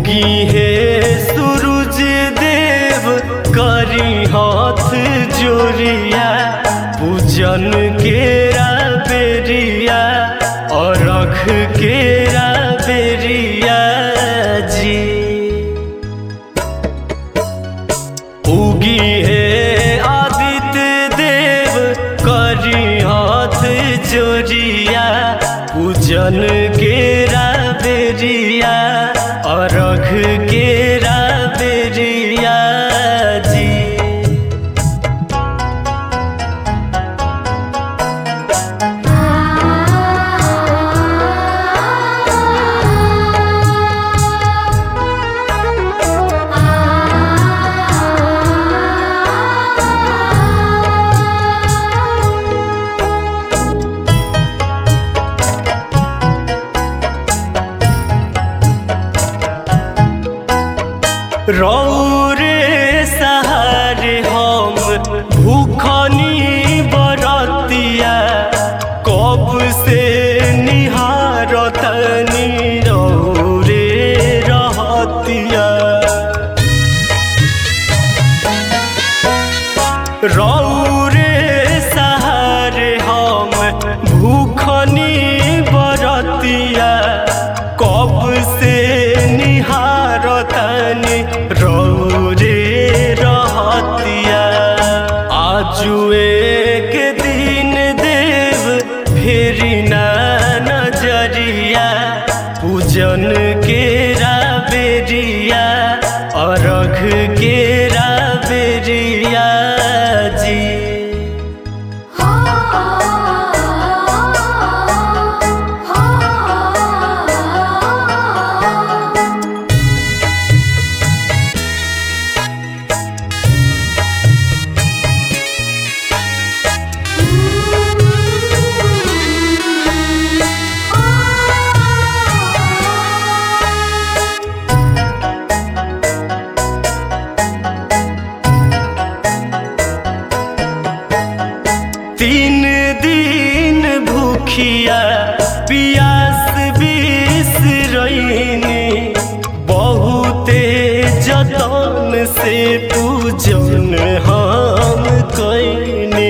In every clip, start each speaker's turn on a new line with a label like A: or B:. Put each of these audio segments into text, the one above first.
A: उगी है सूरज देव करी हाथ जोरिया पूजन केरा बेरिया और रख केरा बेरिया जी उगी है आदित्य देव करी हाथ जोरिया पूजन केरा बेरिया अरघ केरा बेरिया जी रौरे सहारे हम भूखनी बरतिया कब से निहारतनी रौरे रहतिया रौरे सहारे हम भूखनी बरतिया कब से निहारतनी रौरे रहतिया आजुए के दिन देव फेरी ना नजरिया पूजन केरा बेरिया अरघ केरा बेरिया जी तीन दिन भूखिया पियास बिसरैनी बहुते जतन से पूजन हम कैनी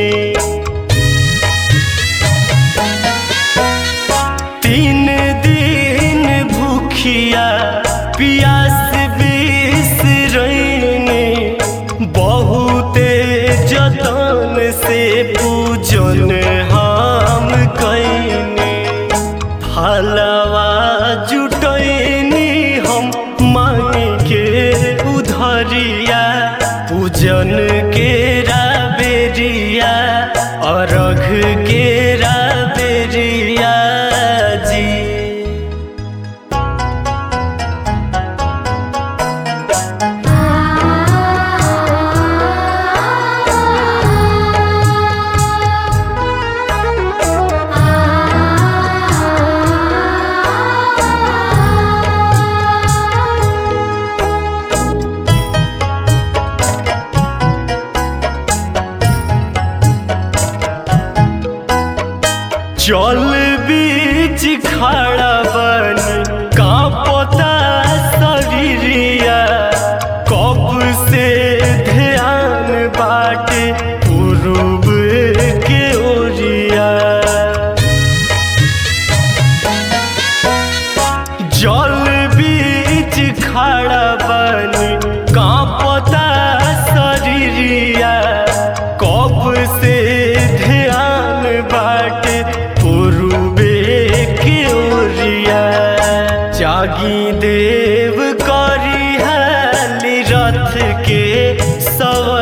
A: तीन दिन भूखिया पियास बिसरैनी बहुते जतन से पूजन हम कैनी फलवा जुटैनी हम मांगी के उधरिया पूजन केरा बेरिया अरघ केरा बेरिया जी जल बीच खड़ा बन कांपता शरीरिया कब से ध्यान बाटे पूर्व के ओरिया जल बीच खड़ा बन कांपता शरीरिया कब से ध्यान बाटे पूर्वे के ओरिया जागी देव करी हाली रथ के सव